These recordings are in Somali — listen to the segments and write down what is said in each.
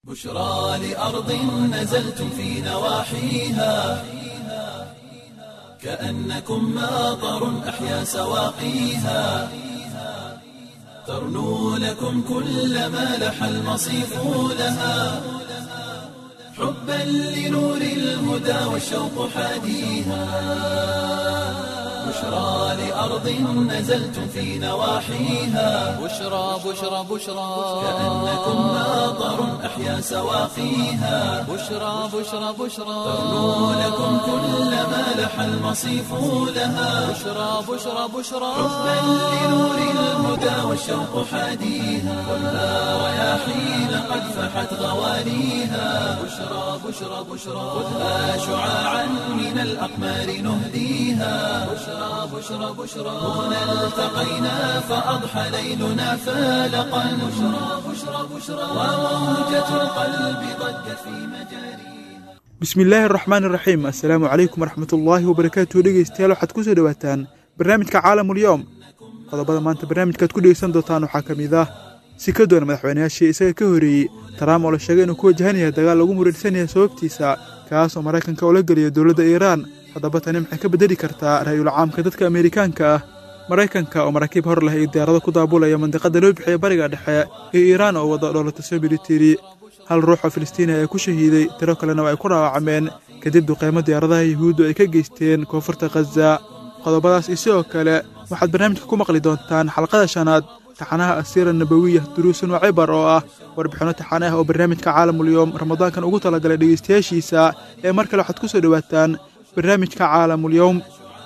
بشرى لأرض نزلتم في نواحيها كأنكم ماطر أحيا سواقيها ترنو لكم كل ما لح المصيف لها حبا لنور الهدى والشوق حاديها بشرى لأرض نزلتم في نواحيها بشرى بشرى بشرى كأنكم ماطر أحيا سواقيها بشرى بشرى بشرى ترنو لكم كل ما لح المصيف لها بشرى بشرى بشرى حبا لنور الهدى والشوق حاديها خذها رياحين قد فحت غواليها بشرى بشرى بشرى خذها شعاعا من الأقمار نهديها بشرى بشرى بشرى هنا التقينا فأضحى ليلنا فالقا بشرى بشرى بشرى وموجة القلب ضجت في مجاريها bismillaahi araxmaan iraxiim assalaamu calaykum waraxmatullaahi wabarakaatuhu dhegeystayaal waxaad ku soo dhowaataan barnaamijka caalamulyoom qodobada maanta barnaamijkaad ku dhegeysan doontaan waxaa ka mid ah si ka doona madaxweynayaashii isaga ka horreeyey taraam oo la sheegay inuu ku wajahan yahay dagaal lagu muransan yahay sababtiisa kaas oo maraykanka ula geliyo dowladda iiraan haddaba tani maxay ka beddeli kartaa ra'yul caamka dadka ameerikaanka ah maraykanka oo maraakiib hor leh iyo diyaarado ku daabulaya mandiqada loo bixiya bariga dhexe iyo iiraan oo wada dhoolatasyo militari hal ruux oo filistiini ayaa ku shahiiday tiro kalena oo ay ku dhaawacmeen kadib duqeymo diyaaradaha yuhuuddu ay ka geysteen koonfurta khaza qodobadaas iyo sidoo kale waxaad barnaamijka ku maqli doontaan xalqada shanaad taxanaha asiira nabawiya duruusun wa cibar oo ah warbixinno taxane ah oo barnaamijka caalamulyoom ramadaankan ugu talagalay dhegeystayaashiisa ee mar kale waxaad ku soo dhowaataan barnaamijka caalamulyoom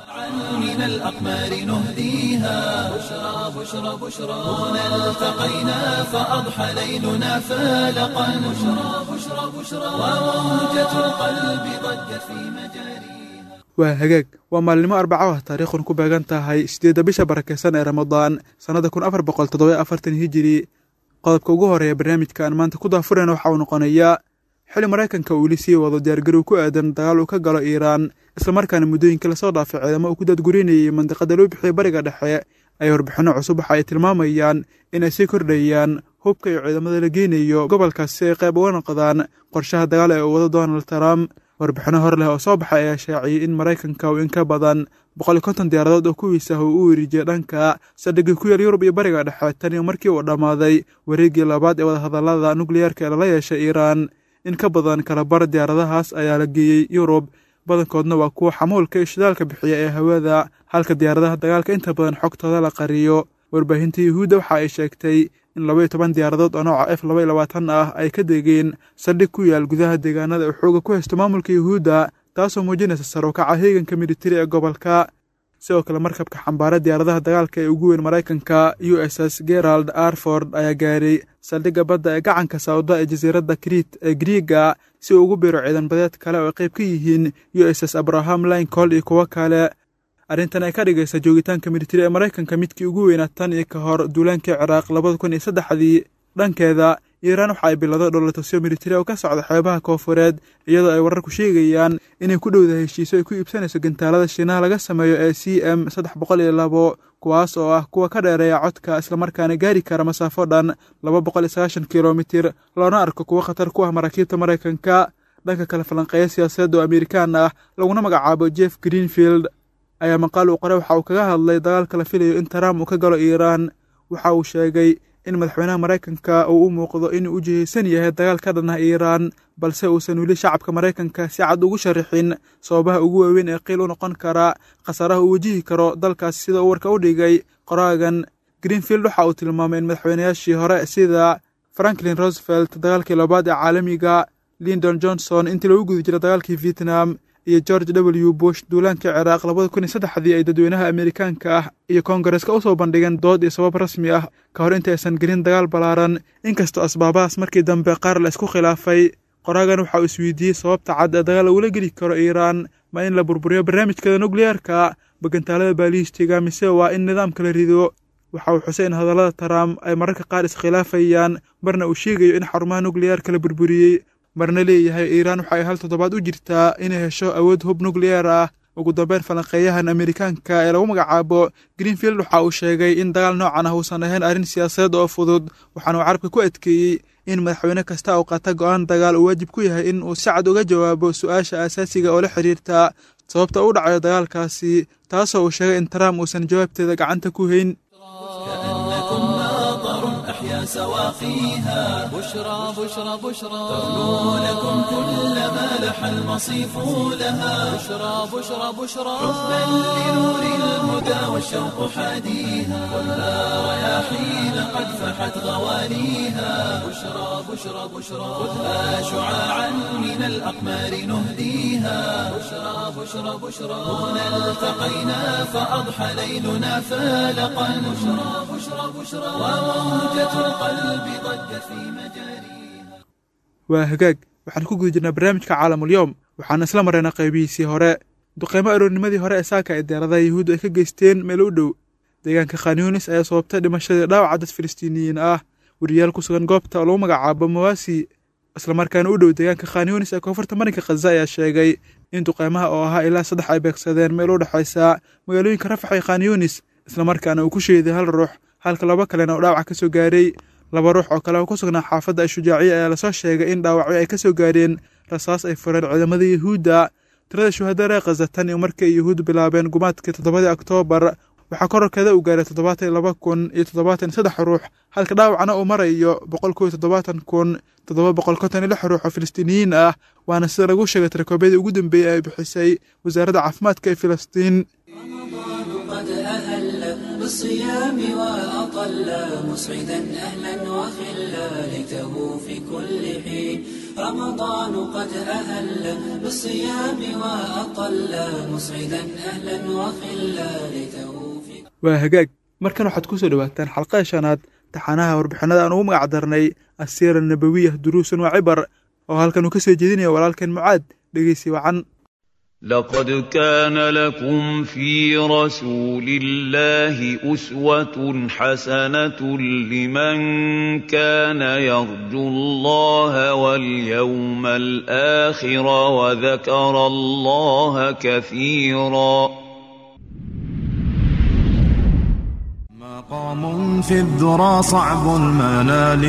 من الأقمار نهديها بشرى بشرى بشرى هنا التقينا فأضحى ليلنا فالقا بشرى بشرى بشرى وموجة القلب ضجت في مجاريها waa hagaag waa maalnimo arbaco ah taariikhun ku beegan tahay siddeedda bisha barakeysan ee ramadaan sannada kun afar boqol toddoba afartan hijiri qodobka ugu horeeya barnaamijka aan maanta ku daafurayna waxa uu noqonayaa xili maraykanka uu weli sii wado diyaargarow ku aadan dagaal uu ka galo iiraan islamarkaana muddooyinka lasoo dhaafay ciidamo uu ku daadgurinayay mandiqada loo bixiya bariga dhexe ay warbixinno cusub waxa ay tilmaamayaan in ay sii kordhayaan hubka iyo ciidamada la geynayo gobolkaas si ay qayb uga noqdaan qorshaha dagaal ee uu wado donald trump warbixinno hor leh oo soo baxay ayaa shaaciyey in maraykanka uu in ka badan boqol iyo konton diyaaradood oo kuwiisa ah uu u werijiyay dhanka saldhigii ku yaal yurub iyo bariga dhexe tan iyo markii uu dhammaaday wareeggii labaad ee wadahadallada nukliyeerka ee lala yeeshay iiraan in ka badan kalabar diyaaradahaas ayaa la geeyey yurub badankoodna waa kuwa xamuulka iyo shidaalka bixiya ee hawada halka diyaaradaha dagaalka inta badan xogtooda la qariyo warbaahinta yuhuudda waxa ay sheegtay in laba iyo toban diyaaradood oo nooca f laba iyo labaatan ah ay ka degeen saldhig ku yaal gudaha deegaanada uu xooga ku haysto maamulka yuhuudda taasoo muujinaysa sar u kaca heeganka militari ee gobolka sidoo kale markabka xambaara diyaaradaha dagaalka ee ugu weyn maraykanka u s s gerald arford ayaa gaaray saldhigga badda ee gacanka sawda ee jasiiradda kriit ee griiga si uu ugu biiro ciidan badeed kale oo ay qayb ka yihiin u s s abraham lincoln iyo kuwo kale arrintan ay ka dhigaysa joogitaanka militari ee maraykanka midkii ugu weynaa tan iyo ka hor duulaankii ciraaq labada kun iyo saddexdii dhankeeda iiraan waxa ay bilowday dhowlatasyo militari oo ka socda xeebaha koofureed iyadoo ay wararku sheegayaan inay ku dhowdahay heshiiso ay ku iibsanayso gantaalada shiinaha laga sameeyo ee c m saddex boqol iyo labo kuwaas oo ah kuwa ka dheereeya codka islamarkaana gaari kara masaafo dhan laba boqol iyo sagaashan kilomitir loona arko kuwo khatar ku ah maraakiibta maraykanka dhanka kale falanqeeya siyaasadeed oo amerikaan ah laguna magacaabo jeff greenfield ayaa maqaal uu qoray waxa uu kaga hadlay dagaalka la filayo in trump uu ka galo iiraan waxa uu sheegay in madaxweynaha maraykanka uu u muuqdo inuu u jihaysan yahay dagaal ka dhan ah iiraan balse uusan weli shacabka maraykanka si cad ugu sharixin sababaha ugu waaweyn ee qiil u noqon kara khasaaraha uu wajihi karo dalkaas sida uu warka u dhigay qoraagan greenfield waxa uu tilmaamay in madaxweynayaashii hore sida franklin roosevelt dagaalkii labaad ee caalamiga lindon johnson intii lagu guda jira dagaalkii vietnam iyo george w bush duulaankii ciraaq labada kun iyo saddexdii ay dadweynaha amerikaanka ah iyo koongareska u soo bandhigeen dood iyo sabab rasmi ah ka hor inta aysan gelin dagaal ballaaran inkastoo asbaabahaas markii dambe qaar la isku khilaafay qoraagan waxa uu isweydiiyey sababta cad ee dagaal lagula geli karo iiraan ma in la burburiyo barnaamijkeeda nukliyeerka bagantaalada baaliistiga mise waa in nidaamka la rido waxa uu xusay in hadallada trump ay mararka qaar iskhilaafayaan marna uu sheegayo in xarumaha nukliyeerka la burburiyey marna leeyahay iiraan waxa ay hal toddobaad u jirtaa inay hesho awood hub nukliyeer ah ugu dambeyn falanqeeyahan amerikaanka ee lagu magacaabo greenfield waxa uu sheegay in dagaal noocan ah uusan ahayn arrin siyaasadeed oo fudud waxaana uu carabka ku adkeeyey in madaxweyne kasta uu qaata go-aan dagaal uu waajib ku yahay in uu si cad uga jawaabo su-aasha asaasiga oo la xiriirta sababta u dhacayo dagaalkaasi taasoo uu sheegay in trump uusan jawaabteeda gacanta ku hayn كأنكم ماطر أحيا سواقيها بشرى بشرى بشرى تغنو لكم كل ما لح المصيف لها بشرى بشرى بشرى حبا لنور الهدى والشوق حاديها خذها رياحين قد فحت غوانيها بشرى بشرى بشرى خذها شعاعا من الأقمار نهديها بشرى بشرى بشرى هنا التقينا فأضحى ليلنا فالقا بشرى بشرى بشرى وموجة القلب ضجت في مجاريها waa hagaag waxaan ku guda jirnaa barnaamijka caalamulyoom waxaan isla maraynaa qaybihiisii hore duqeymo aroornimadii hore ee saaka ay diyaaradaha yuhuuddu ay ka geysteen meel u dhow deegaanka khanyunis ayaa sababtay dhimashadii dhaawaca dad filistiiniyiin ah weriyaal ku sugan goobta oo lagu magacaabo mawasi islamarkaana u dhow deegaanka khanyunis ee koonfurta marinka khaza ayaa sheegay in duqeymaha oo ahaa ilaa saddex ay beegsadeen meel u dhexaysa magaalooyinka rafax iyo khanyunis islamarkaana uu ku sheeday hal ruux halka laba kalena uu dhaawac ka soo gaaray laba ruux oo kale oo ku sugnaa xaafadda ashujaaciya ayaa lasoo sheegay in dhaawacyo ay ka soo gaareen rasaas ay fureen ciidamada yuhuudda tirada shuhadada ee khaza tan iyo markii ay yuhuuddu bilaabeen gumaadkii toddobadii oktoobar waxaa kororkeeda uu gaaray toddobaatan iyo laba kun iyo toddobaatan iyo saddex ruux halka dhaawacna uu marayo boqol kow iyo toddobaatan kun toddoba boqol konton iyo lix ruux oo filistiiniyiin ah waana sida lagu sheegay tirakoobadii ugu dambeeyey ay bixisay wasaaradda caafimaadka ee filistiin قد أهل بالصيام وأطل مسعدا أهلا وخلا ليته في كل حين رمضان قد أهل بالصيام وأطل مسعدا أهلا وخلا ليته في waa hagaag markan waxaad ku soo dhowaataan xalqada shanaad taxanaha warbixinada aan ugu magac darnay asiira nabawiyah duruusun waa cibar oo halkan uu ka soo jeedinaya walaalkeen mucaad dhegeysi wacan لقد كان لكم في رسول الله أسوة حسنة لمن كان يرجو الله واليوم الآخر وذكر الله كثيرا مقام في الذرى صعب المنال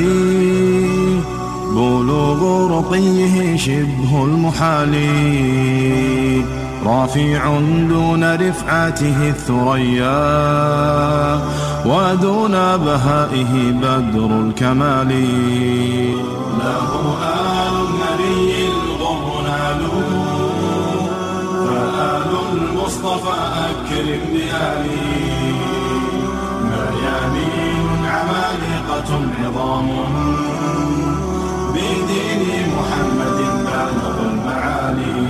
بلوغ رقيه شبه المحال رافع دون رفعته الثريا ودون بهائه بدر الكمال له آل النبي الغر نالوا فآل المصطفى أكرم بآله مريانين عمالقة عظام بدين محمد بالغ المعالي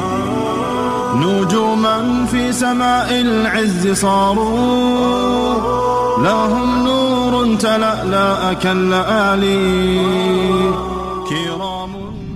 نجوما في سماء العز صاروا لهم نور تلألأ كاللآلي كرام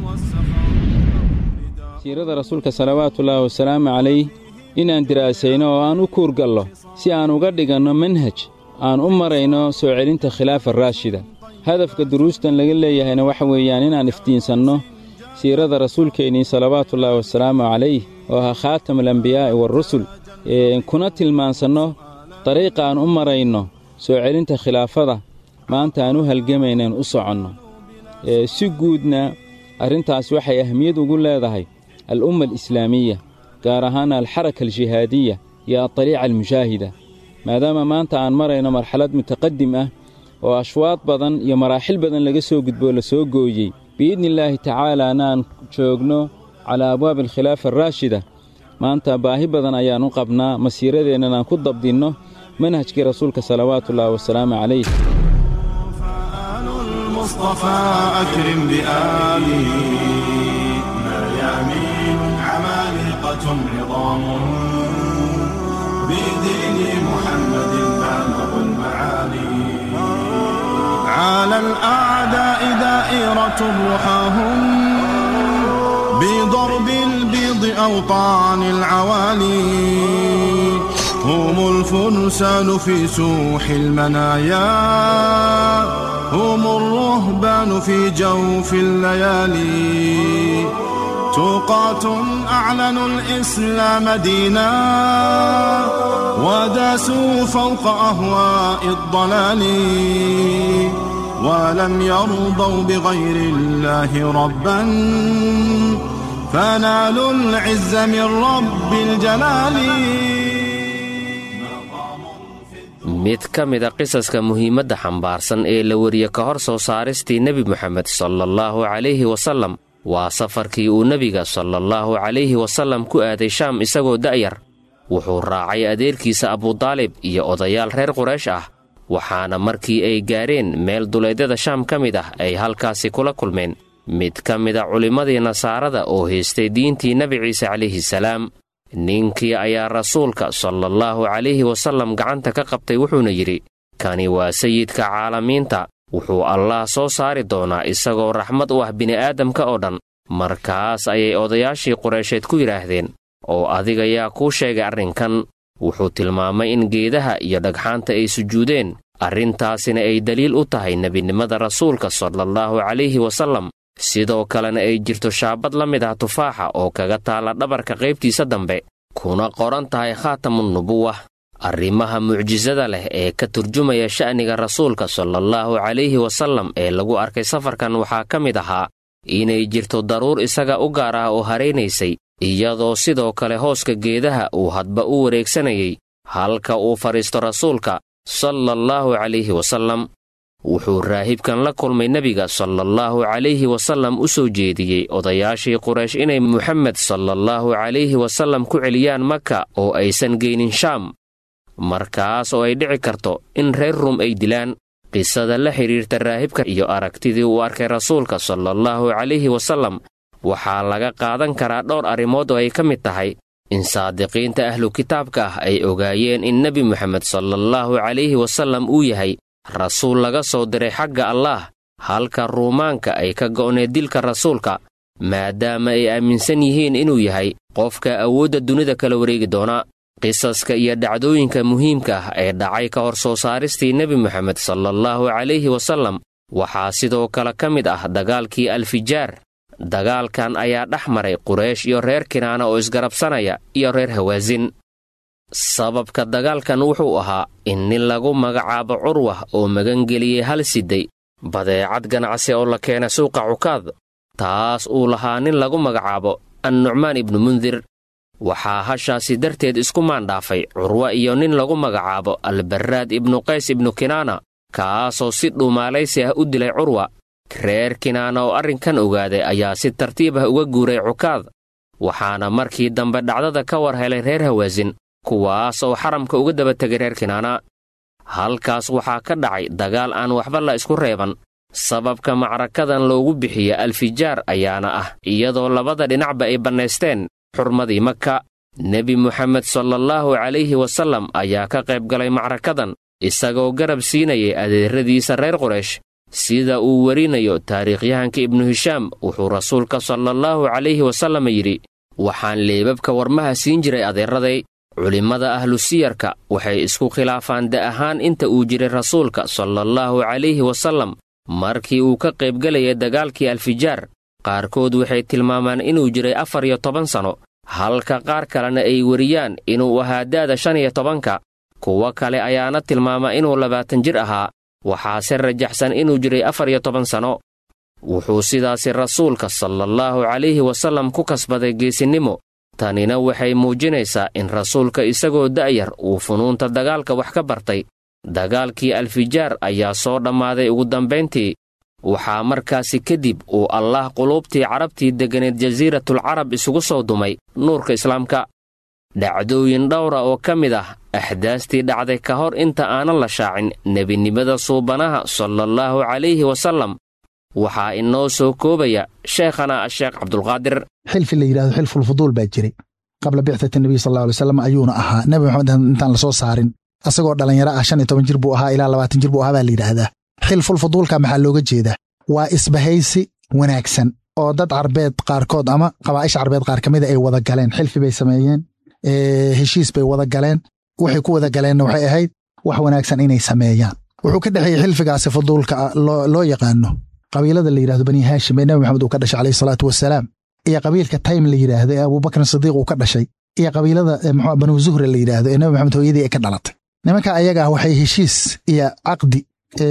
والسخاء siirada rasuulka salawaatullaahi wasalaamu calayh inaan diraasayno oo aan u kuurgallo si aan uga dhiganno manhaj aan u marayno soo celinta khilaafa raashida hadafka duruustan laga leeyahayna waxa weeyaan inaan iftiinsanno siirada rasuulkeennii salawaatullaahi wasalaamu calayh oo ahaa khaatamulambiyaa'i waarusul kuna tilmaansanno dariiqa aan u marayno soo celinta khilaafada maanta aan u halgamaynaen u soconno si guudna arrintaas waxay ahmiyad ugu leedahay al'umma alislaamiya gaar ahaan alxaraka aljihaadiya iyo adariica almushaahida maadaama maanta aan marayno marxalad mutaqadim ah oo ashwaad badan iyo maraaxil badan laga soo gudboo la soo gooyey biidnillaahi tacaalaana aan joogno calaa abwaabi alkhilaafa araashida maanta baahi badan ayaan u qabnaa masiiradeennan aan ku dabdinno manhajkii rasuulka salawaatullaahi wasalaamu calayh فآل المصطفى أكرم بآله مريامين عمالقة عظام بدين محمد بالغ المعالي على الأعداء دائرة رحاهم بضرب البيض أوطان العوالي هم الفرسان في سوح المنايا هم الرهبان في جوف الليالي توقات أعلنوا الإسلام دينا وداسوا فوق أهواء الضلال ولم يرضوا بغير الله ربا فنالوا العز من رب الجلال mid ka mida qisaska muhiimadda xambaarsan ee la wariye ka hor soo saaristii nebi moxamed salallaahu calayhi wasallam waa safarkii uu nebiga salallaahu calayhi wasallam ku aaday shaam isagoo da'yar wuxuu raacay adeerkiisa abudaalib iyo odayaal reer quraysh ah waxaana markii ay gaadheen meel duleedyada shaam ka mid ah ay halkaasi kula kulmeen mid ka mida culimmadii nasaarada oo haystay diintii nebi ciise calayhi salaam ninkii ayaa rasuulka salallaahu calayhi wasallam gacanta ka qabtay wuxuuna yidhi kani waa sayidka caalamiinta wuxuu allaah soo saari doonaa isagoo raxmad u ah bini'aadamka oo dhan markaas ayay odayaashii qureysheed ku yidhaahdeen oo adiga yaa kuu sheegay arrinkan wuxuu tilmaamay in geedaha iyo dhagxaanta ay sujuudeen arrintaasina ay daliil u tahay nebinimada rasuulka salallaahu calayhi wasallam sidoo kalena ay jirto shaabad la mid ah tufaaxa oo kaga taalla dhabarka qaybtiisa dambe kuna qoran tahay khaatamunnubuwah arrimaha mucjisada leh ee ka turjumaya sha'niga rasuulka salallaahu calayhi wasallam ee lagu arkay safarkan waxaa ka mid ahaa inay jirto daruur isaga u gaar ah oo haraynaysay iyadoo sidoo kale hooska geedaha uu hadba u wareegsanayay halka uu fadhiisto rasuulka salallaahu calayhi wasallam wuxuu raahibkan la kulmay nebiga salallaahu calayhi wasallam u soo jeediyey odayaashii quraysh inay muxamed salallaahu calayhi wasallam ku celiyaan maka oo aysan geynin shaam markaas oo ay dhici karto in reer rum ay dilaan qisada la xidhiirta raahibka iyo aragtidii uu arkay rasuulka salallaahu calayhi wasallam waxaa laga qaadan karaa dhowr arrimood oo ay ka mid tahay in saadiqiinta ahlu kitaabka ah ay ogaayeen in nebi moxamed salallaahu calayhi wasallam uu yahay rasuul laga soo diray xagga allaah halka ruumaanka ay ka go'need dilka rasuulka maadaama ay aaminsan yihiin inuu yahay qofka awoodda dunida kala wareegi doona qisaska iyo dhacdooyinka muhiimka ah ee dhacay ka hor soo saaristii nebi moxamed salallaahu calayhi wasallam waxaa sidoo kale ka mid ah dagaalkii alfijaar dagaalkan ayaa dhex maray quraysh iyo reer kinaana oo isgarabsanaya iyo reer hawaasin sababka dagaalkan wuxuu ahaa in nin lagu magacaabo curwah oo magangeliyey hal siday badeecad ganacsi oo la keena suuqa cukaad taas uu lahaa nin lagu magacaabo annucmaan ibnu mundir waxaa hashaasi darteed isku maandhaafay curwa iyo nin lagu magacaabo albarraad ibnu qays ibnu kinaana kaasoo si dhuumaalaysi ah u dilay curwa reer kinaana oo arrinkan ogaaday ayaa si tartiib ah uga guuray cukaad waxaana markii dambe dhacdada ka war helay reer hawaasin kuwaas oo xaramka uga daba tegay reer kinaana halkaas waxaa ka dhacay dagaal aan waxba la isku reeban sababka macrakadan loogu bixiya alfijaar ayaana ah iyadoo labada dhinacba ay bannaysteen xurmadii maka nebi moxamed salallaahu calayhi wasallam ayaa ka qayb galay macrakadan isagoo garab siinayay adeeradiisa reer quraysh sida uu werinayo taariikhyahanka ibnu hishaam wuxuu rasuulka salallaahu calayhi wasallam yidhi waxaan leebabka warmaha siin jiray adeeraday culimmada ahlu siyarka waxay isku khilaafaan da ahaan inta uu jiray rasuulka salallaahu calayhi wasallam markii uu ka qaybgelayay dagaalkii alfijaar qaarkood waxay tilmaamaan inuu jiray afar iyo toban sanno halka qaar kalena ay weriyaan inuu ahaa da'da shan iyo tobanka kuwo kale ayaana tilmaama inuu labaatan jir ahaa waxaase rajaxsan inuu jiray afar iyo toban sanno wuxuu sidaasi rasuulka salallaahu calayhi wasallam ku kasbaday geesinnimo tanina waxay muujinaysaa in rasuulka isagoo da'yar uu funuunta dagaalka wax ka bartay dagaalkii alfijaar ayaa soo dhammaaday ugu dambayntii waxaa markaasi kadib uu allaah quluubtii carabtii degganeed jasiiratul carab isugu soo dumay nuurka islaamka dhacdooyin dhowra oo ka mid ah axdaastii dhacday ka hor inta aanan la shaacin nebinimada suubanaha salallaahu calayhi wasallam waxaa inoo soo koobaya sheekhana asheekh cabdulqaadir xilfi la yidhahdo xilfulfuduul baa jiray qabla bicdati nabiy sal alla alay slam ayuuna ahaa nebi maxamed intaan lasoo saarin asagoo dhallinyaro ah shan iyo toban jir buu ahaa ilaa labaatan jir buu ahaa baa la yidhaahdaa xilfulfuduulka maxaa looga jeedaa waa isbahaysi wanaagsan oo dad carbeed qaarkood ama qabaa'ish carbeed qaar ka mida ay wada galeen xilfi bay sameeyeen heshiis bay wada galeen waxay ku wada galeenna waxay ahayd wax wanaagsan inay sameeyaan wuxuu ka dhexeeyey xilfigaasi fuduulka loo yaqaano qabiilada la yidhahdo bani haashim ee nebi maxamed uu ka dhashay calayhi salaatu wasalaam iyo qabiilka taym la yidhaahdo ee abubakrin sidiiq uu ka dhashay iyo qabiilada mxu banu zuhre la yidhaahdo ee nabi maxamed hooyadii ay ka dhalatay nimanka ayaga ah waxay heshiis iyo caqdi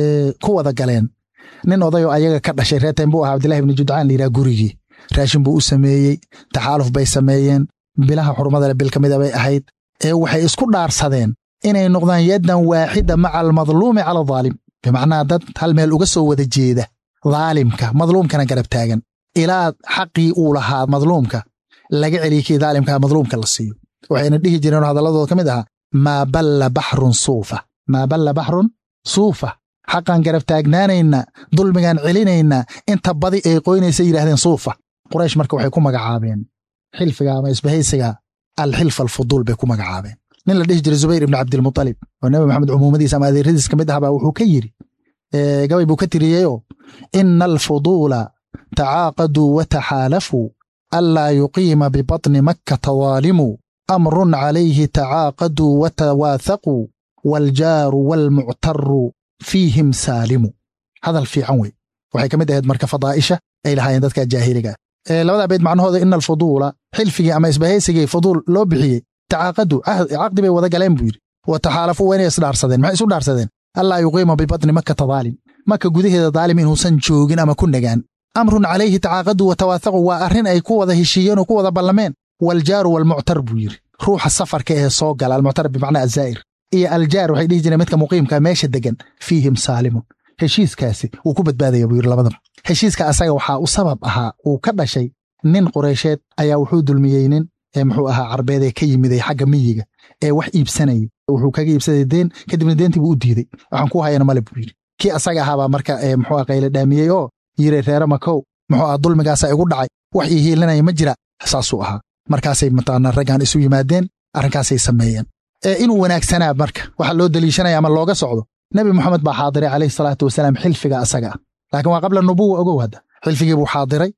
ku wada galeen nin odayoo ayaga ka dhashay reer taym buu ahaa abdillahi ibni judcaan la yidhaha gurigii raashin buu u sameeyey taxaaluf bay sameeyeen bilaha xurmadale bil ka mida bay ahayd ee waxay isku dhaarsadeen inay noqdaan yaddan waaxida maca almadluumi cala adaalim bimacnaa dad hal meel uga soo wada jeeda daalimka madluumkana garab taagan ilaa xaqii uu lahaa madluumka laga celiya kii daalimkaa madluumka la siiyo waxayna dhihi jireen hadalladooda ka mid ahaa maa balla baxrun suufa maa balla baxrun suufa xaqaan garab taagnaanaynaa dulmigaan celinaynaa inta badi ay qoynaysa yidhahdeen suufa quraysh marka waxay ku magacaabeen xilfiga ama isbahaysiga alxilfa alfuduul bay ku magacaabeen nin la dhihi jiray zubayr ibni cabdilmutalib oo nabi maxamed cumuumadiisa ama adeeradiis ka mid ahbaa wuxuu ka yidhi gabay buu ka tiriyeyoo ina alfuduula tacaaqaduu wa taxaalafuu anlaa yuqiima bibatni makkata daalimuu amrun calayhi tacaaqaduu wa tawaahaquu waaljaaru waalmuctaru fiihim saalimu hadal fiican wey waxay ka mid ahayd marka fadaa'isha ay lahaayeen dadka jaahiliga labadaa beyd macnahooda ina alfuduula xilfigii ama isbahaysigii fuduul loo bixiyey tacaaqadu caqdi bay wada galeen buu yidhi wa taxaalafuu waa inay isdhaarsadeen maxay isu dhaarsadeen allaa yuqiima bibatni makkata daalim maka gudaheeda daalim inuusan joogin ama ku nagaan amrun calayhi tacaaqadu wa tawaahaqu waa arrin ay ku wada heshiiyeen oo ku wada ballameen waaljaaru waalmuctar buu yidhi ruuxa safarka ee soo gala almuctar bimacnaa azaa'ir iyo aljaar waxay dhihi jireen midka muqiimka meesha degan fiihim saalimun heshiiskaasi wuu ku badbaadaya buu yidhi labadaba heshiiska asaga waxaa u sabab ahaa uu ka dhashay nin qureysheed ayaa wuxuu dulmiyey nin ee muxuu ahaa carbeed ee ka yimiday xagga miyiga ee wax iibsanayay wuxuu kaga iibsaday deen kadibna deentii buu u diidey waxaan ku hayana male buu yidhi kii asaga ahaabaa marka muxuu qayle dhaamiyey oo yiri reere makow muxuu aha dulmigaasa igu dhacay wax ii hiilinaya ma jira saasuu ahaa markaasay mataqaanaa raggaan isu yimaadeen arrinkaasay sameeyeen inuu wanaagsanaa marka waxaa loo deliishanaya ama looga socdo nebi moxamed baa xaadiray calayhi salaatu wasalaam xilfiga asaga ah laakiin waa qabla nubuwa ogow hadda xilfigii buu xaadiray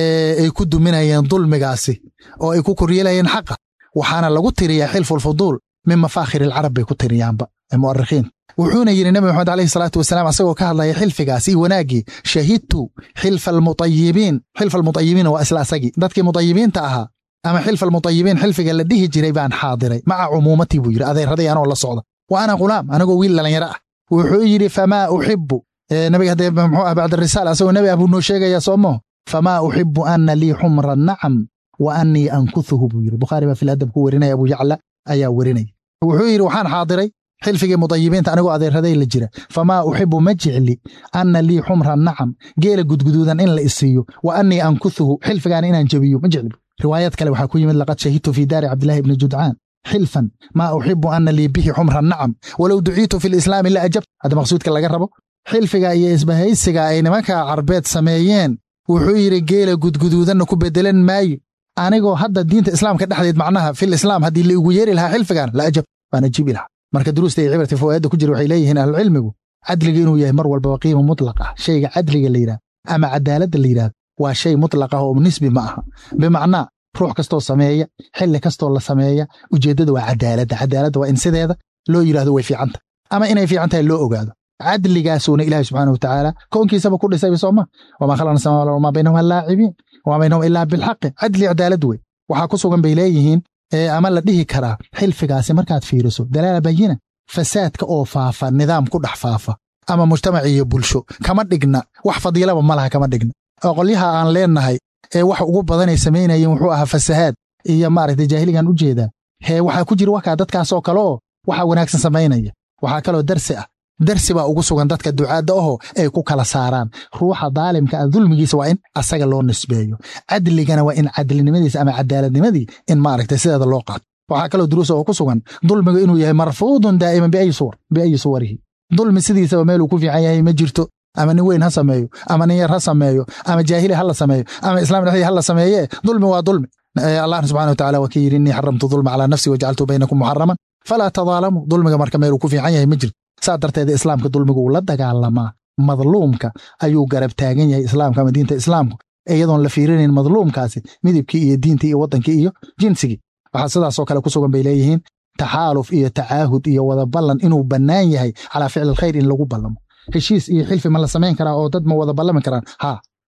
ay ku duminayeen dulmigaasi oo ay ku koryeelayeen xaqa waxaana lagu tiriyaa xilfulfuduul min mafaakhir alcarab bay ku tiriyaanba mu'arikhiin wuxuuna yidhi nebi moxamed alayhi salaatu wasalaam asagoo ka hadlaya xilfigaas iyo wanaaggii shahidtu xilfa almutayibiin xilfa almutayibiina waa isla asagii dadkii mutayibiinta ahaa ama xilfa almutayibiin xilfiga la dhihi jiray baan xaadiray maca cumuumatii buu yidhi adeeraday anoo la socda wa ana ghulaam anigoo wiil dhallinyaro ah wuxuu yidhi famaa uxibu nabiga haddee muxuu ah bacda risaala asagoo nebi ah buu noo sheegayaa soomaho famaa uxibu ana lii xumra nacam wa annii ankuhuhu buu yidhi bukhaari baa fil adab ku werinaya abu yacla ayaa werinaya wuxuu yidhi waxaan xaadiray xilfigii mudayibiinta anigoo adeeraday la jira famaa uxibu ma jecli anna lii xumra nacam geela gudguduudan in la isiiyo wa annii ankuhuhu xilfigaana inaan jebiyo ma jecli riwaayad kale waxaa ku yimid laqad shahidtu fii daari cabdillahi ibni judcaan xilfan maa uxibu anna lii bihi xumra nacam walow duciitu fi lislaami la ajabt hadda maqsuudka laga rabo xilfiga iyo isbahaysiga ay nimanka carbeed sameeyeen wuxuu yidhi geela gudguduudanna ku bedelan maayo anigoo hadda diinta islaamka dhexdeed macnaha fil islaam haddii la igu yeeri lahaa xilfigan la ajab waan ajiibi lahaa marka duruusta iyo cibrati fawaa'idda ku jira waxay leeyihiin ahlucilmigu cadliga inuu yahay mar walbaba qiima mutlaq ah shayga cadliga la yidhahdo ama cadaaladda la yidhahdo waa shay mutlaq ah oo nisbi ma aha bimacnaa ruux kastoo sameeya xilli kastoo la sameeya ujeeddada waa cadaaladda cadaaladda waa in sideeda loo yidhahdo way fiicanta ama inay fiican tahay loo ogaado cadligaasuuna ilaahi subxaana watacaala koonkiisaba ku dhisayba sooma wamaa khalaqna samaawa wal wamaa baynahuma laacibiin wamaa baynahum ilaa bilxaqi cadli cadaalad wey waxaa ku sugan bay leeyihiin ama la dhihi karaa xilfigaasi markaad fiiriso dalaala bayina fasaadka oo faafa nidaam ku dhex faafa ama mujtamac iyo bulsho kama dhigna wax fadiilaba ma laha kama dhigna oo qolyaha aan leennahay ee wax ugu badanay samaynayeen wuxuu ahaa fasahaad iyo maaragtay jaahiligan u jeedaa hee waxaa ku jira wakaa dadkaasoo kale oo waxaa wanaagsan samaynaya waxaa kaloo darsi ah darsi baa ugu sugan dadka ducaadda ahoo ay ku kala saaraan ruuxa daalimka ah dulmigiisa waa in asaga loo nisbeeyo cadligana waa in cadlinimadiisa ama cadaaladnimadii in maaragtay sideeda loo qaato waxaa kaloo duruusa oo ku sugan dulmiga inuu yahay marfuudun daa'iman biayi suwar biayi suwarihi dulmi sidiisaba meeluu ku fiican yahay ma jirto ama nin weyn ha sameeyo ama nin yar ha sameeyo ama jaahili ha la sameeyo ama islaam dhexdii ha la sameeye dulmi waa dulmi allah subxana watacala waa ka yidhi innii xaramtu dulma calaa nafsi wajacaltu baynakum muxaraman falaa tadaalamu dulmiga marka meeluu ku fiican yahay ma jirto saa darteed islaamka dulmigu uu la dagaalamaa madluumka ayuu garab taagan yahay islaamka ama diinta islaamku iyadoon la fiirinayn madluumkaasi midibkii iyo diintii iyo waddankii iyo jinsigii waxaa sidaasoo kale ku sugan bay leeyihiin taxaaluf iyo tacaahud iyo wada ballan inuu bannaan yahay calaa ficli alkhayr in lagu ballamo heshiis iyo xilfi ma la samayn karaa oo dad ma wada ballami karaan haa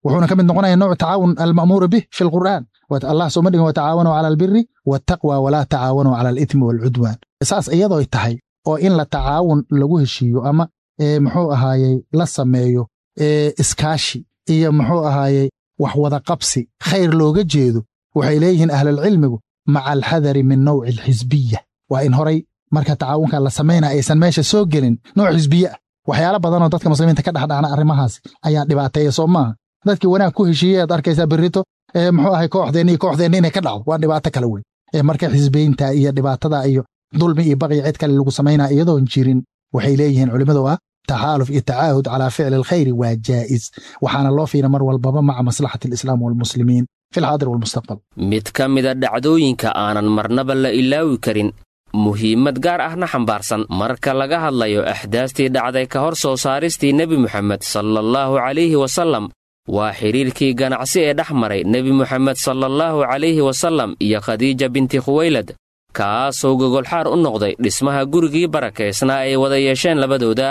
wuxuuna ka mid noqonaya nooc tacaawun alma'muuru bih fi lqur'aan allah sooma dhigin watacaawanuu cala albiri waataqwa walaa tacaawanuu cala alithmi waalcudwaan saas iyadooy tahay oo in la tacaawun lagu heshiiyo ama muxuu ahaayey la sameeyo iskaashi iyo muxuu ahaayey wax wada qabsi khayr looga jeedo waxay leeyihiin ahlulcilmigu maca alxadari min nawci alxisbiya waa in horay marka tacaawunka la samaynaya aysan meesha soo gelin nooc xisbiye ah waxyaalo badanoo dadka muslimiinta ka dhexdhacna arrimahaasi ayaa dhibaateeya soo maaha dadkii wanaag ku heshiiyey aad arkaysaa berrito muxuu ahay kooxdeenni iyo kooxdeenni inay ka dhacdo waa dhibaato kale weyn marka xisbeynta iyo dhibaatada iyo dulmi iyo baqya cid kale lagu samaynaya iyadoon jirin waxay leeyihiin culimmadu ah taxaaluf iyo tacaahud calaa ficli alkhayri waa jaa'is waxaana loo fiira mar walbaba maca maslaxati alislaam waalmuslimiin fi lxaadir waalmustaqbal mid ka mida dhacdooyinka aanan marnaba la ilaawi karin muhiimad gaar ahna xambaarsan marka laga hadlayo axdaastii dhacday ka hor soo saaristii nebi moxamed sallallahu calayhi wasallam waa xidhiirkii ganacsi ee dhex maray nebi moxamed sallallahu calayhi wasallam iyo khadiija binti khuwaylad kaasoo gogolxaar u noqday dhismaha gurigii barakaysnaa ay wada yeesheen labadooda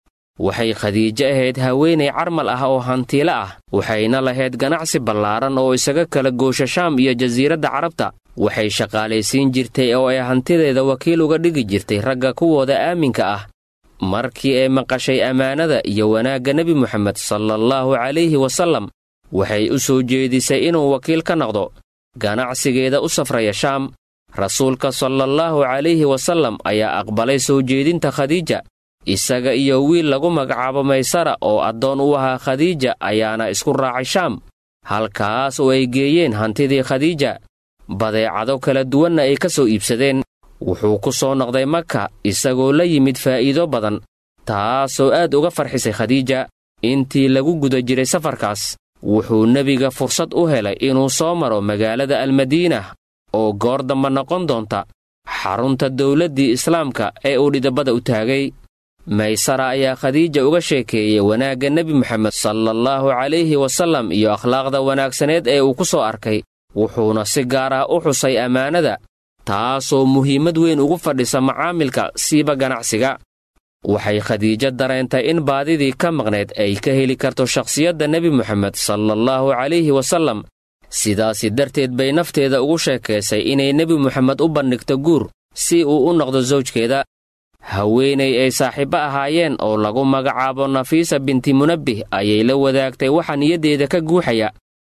waxay khadiijo ahayd haweenay carmal ah oo hantiilo ah waxayna lahayd ganacsi ballaaran oo isaga kala goosha shaam iyo jasiiradda carabta waxay shaqaalaysiin jirtay oo ay hantideeda wakiil uga dhigi jirtay ragga kuwooda aaminka ah markii ay maqashay ammaanada iyo wanaagga nebi moxamed sallallahu calayhi wasallam waxay u soo jeedisay inuu wakiil ka noqdo ganacsigeeda u safraya shaam rasuulka sallallahu calayhi wasallam ayaa aqbalay soo jeedinta khadiija isaga iyo wiil lagu magacaabo maysara oo addoon u ahaa khadiija ayaana isku raacay shaam halkaas oo ay geeyeen hantidii khadiija badeecado kala duwanna ay ka soo iibsadeen wuxuu ku soo noqday maka isagoo la yimid faa'iido badan taasoo aad uga farxisay khadiija intii lagu guda jiray safarkaas wuxuu nebiga fursad u helay inuu soo maro magaalada almadiinah oo goor damba noqon doonta xarunta dawladdii islaamka ee uu dhidabada u taagay maysara ayaa khadiija uga sheekeeyey wanaagga nebi moxamed sallallahu calayhi wasallam iyo akhlaaqda wanaagsaneed ee uu ku soo arkay wuxuuna si gaar ah u xusay ammaanada taasoo muhiimad weyn ugu fadhisa macaamilka siiba ganacsiga waxay khadiijo dareentay in baadidii ka maqnayd ay ka heli karto shakhsiyadda nebi moxamed sallallahu calayhi wasallam sidaasi darteed bay nafteeda ugu sheekaysay inay nebi moxamed u bandhigto guur si uu u noqdo sawjkeeda haweenay ay saaxiibbo ahaayeen oo lagu magacaabo nafiisa binti munabbih ayay la wadaagtay waxa niyaddeeda ka guuxaya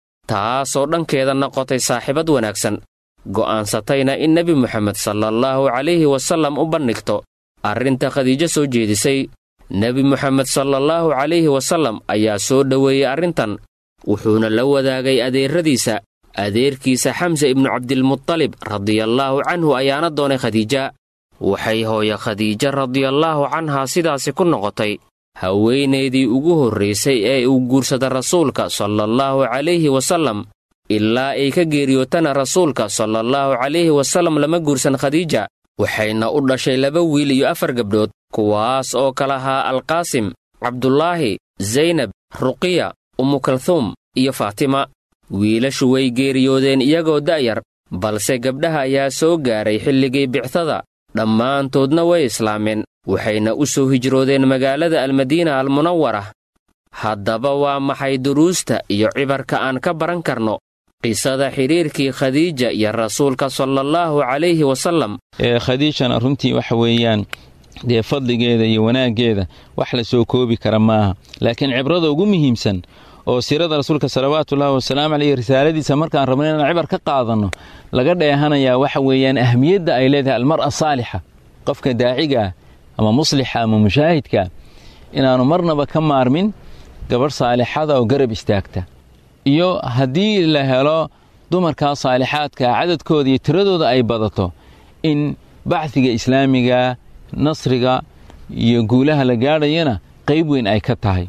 taasoo dhankeeda noqotay saaxiibad wanaagsan go'aansatayna in nebi moxamed sallallahu calayhi wasallam u bandhigto arrinta khadiijo soo jeedisay nebi moxamed sallallahu calayhi wasallam ayaa soo dhoweeyey arrintan wuxuuna la wadaagay adeerradiisa adeerkiisa xamse ibnu cabdilmutalib radiyallaahu canhu ayaana doonay khadiija waxay hooye khadiija radiyallaahu canhaa sidaasi ku noqotay haweenaydii ugu horraysay ee uu guursada rasuulka sallallahu calayhi wasallam ilaa ay ka geeriyootana rasuulka sallallahu calayhi wasallam lama guursan khadiija waxayna u dhashay laba wiil iyo afar gabdhood kuwaas oo kala ahaa alqaasim cabdulaahi zaynab ruqiya umukalhuum iyo faatima wiilashu way geeriyoodeen iyagoo da'yar balse gabdhaha ayaa soo gaaray xilligii bictada dhammaantoodna way islaameen waxayna u soo hijroodeen magaalada almadiina almunawara haddaba waa maxay duruusta iyo cibarka aan ka baran karno qisada xidhiirkii khadiija iyo rasuulka salallaahu calayhi wasallam ee khadiijana runtii waxa weeyaan dee fadligeeda iyo wanaaggeeda wax la soo koobi kara maaha laakiin cibrada ugu muhiimsan oo siirada rasuulka salawaatuullaahi wasalaamu caleyh risaaladiisa markaan rabno inaan cibar ka qaadanno laga dheehanayaa waxa weeyaan ahmiyadda ay leedahay almar'a saalixa qofka daacigaah ama muslixa ama mushaahidka inaannu marnaba ka maarmin gabadh saalixada oo garab istaagta iyo haddii la helo dumarkaa saalixaadka cadadkooda iyo tiradooda ay badato in bacdiga islaamiga nasriga iyo guulaha la gaadhayana qayb weyn ay ka tahay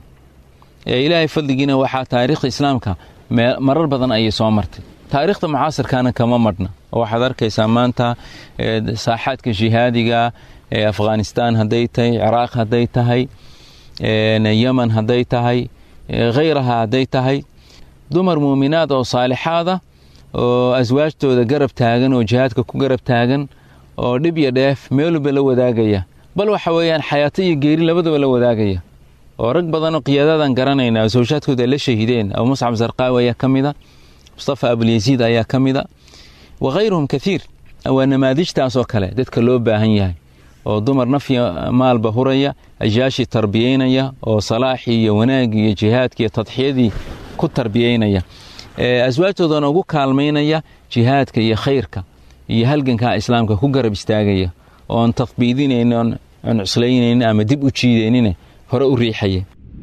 ee ilaahay fadligiina waxaa taariikhda islaamka marar badan ayay soo martay taariikhda mucaasirkaana kama madhna oo waxaad arkaysaa maanta saaxaadka jihaadiga ee afghanistaan hadday tahay ciraaq hadday tahay yeman hadday tahay khayraha hadday tahay dumar muuminaad oo saalixaada oo aswaajtooda garab taagan oo jihaadka ku garab taagan oo dhib iyo dheef meeluba la wadaagaya bal waxa weeyaan xayaato iyo geeri labadaba la wadaagaya oo rag badanoo qiyaadadan garanayna oo sawjaadkooda ay la shahiideen abu muscab sarqaawi ayaa ka mida mustafa abulyasiid ayaa ka mida wakhayruhum kaiir waa namaadijtaasoo kale dadka loo baahan yahay oo dumar nafya maalba huraya ajaashi tarbiyeynaya oo salaaxii iyo wanaagii iyo jihaadkii iyo tadxiyadii ku tarbiyeynaya aswaajtoodana ugu kaalmaynaya jihaadka iyo khayrka iyo halganka islaamka ku garab istaagaya oon tafbiidinayn oon cuslaynaynin ama dib u jiidaynin hore u riixaya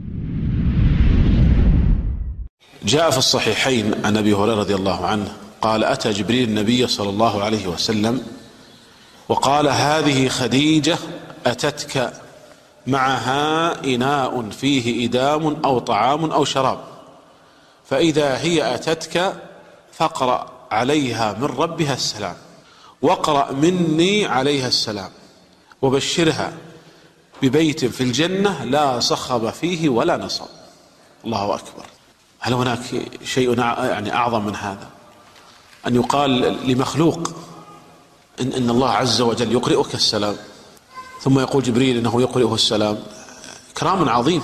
جاء في الصحيحين عن ابي هريره رضي الله عنه قال اتى جبريل النبي صلى الله عليه وسلم وقال هذه خديجه اتتك معها اناء فيه ادام او طعام او شراب فاذا هي اتتك فاقرا عليها من ربها السلام واقرا مني عليها السلام وبشرها ببيت في الجنه لا صخب فيه ولا نصب الله اكبر هل هناك شيء يعني اعظم من هذا ان يقال لمخلوق ان ان الله عز وجل يقرئك السلام ثم يقول جبريل انه يقرئه السلام كرام عظيم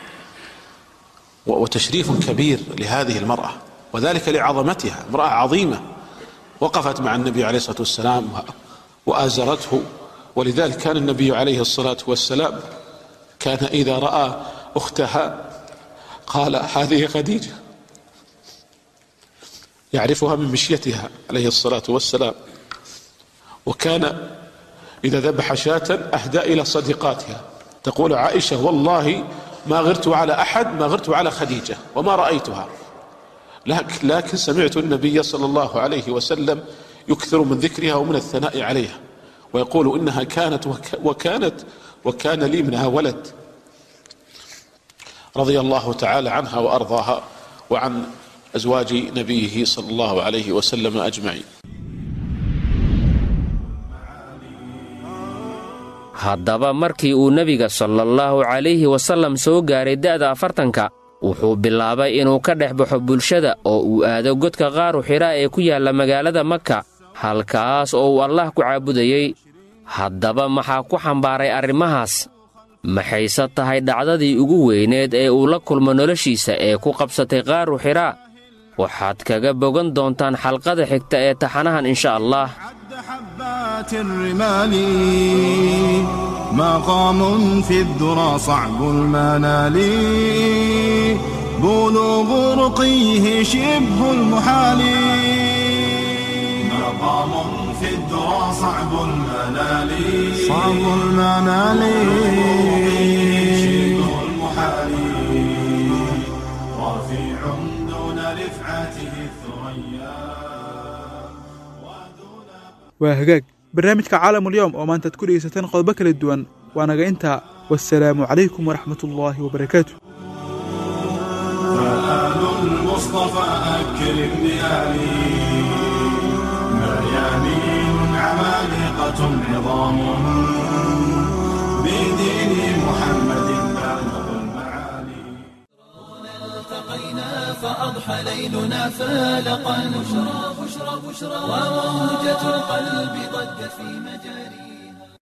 وتشريف كبير لهذه المراه وذلك لعظمتها امراه عظيمه وقفت مع النبي عليه الصلاه والسلام وازرته ولذلك كان النبي عليه الصلاه والسلام كان اذا راى اختها قال هذه خديجه يعرفها من مشيتها عليه الصلاه والسلام وكان اذا ذبح شاة اهدى الى صديقاتها تقول عائشه والله ما غرت على احد ما غرت على خديجه وما رايتها لكن لكن سمعت النبي صلى الله عليه وسلم يكثر من ذكرها ومن الثناء عليها ويقول انها كانت وكانت وكان لي منها ولد رضي الله تعالى عنها وارضاها وعن ازواج نبيه صلى الله عليه وسلم اجمعين haddaba markii uu nebiga sallallahu calayhi wasallam soo gaaray da'da afartanka wuxuu bilaabay inuu ka dhex baxo bulshada oo uu aado godka qaaru xidhaa ee ku yaalla magaalada maka halkaas oo uu allah ku caabudayey haddaba maxaa ku xambaaray arrimahaas maxayse tahay dhacdadii ugu weyneed ee uu la kulmo noloshiisa ee ku qabsatay qaaru xidhaa waxaad kaga bogan doontaan xalqada xigta ee taxanahan insha allah حبات الرمال مقام في الذرى صعب المنال بلوغ رقيه شبه المحال مقام في الذرى صعب المنال صعب المنال شبه المحال رفيع دون رفعته الثريا waa hagaag barnaamijka caalamulyoom oo maanta ad ku dhegaysateen qodobo kala duwan waa naga intaa wasalaamu calaykum waraxmat ullaahi wabarakaatu فآل المصطفى أكرم بآله مريانين عمالقة عظام بدين محمد بالغ المعالي التقينا فأضحى ليلنا فالقا بشرى بشرى بشرى وموجة القلب ضجت في مجاري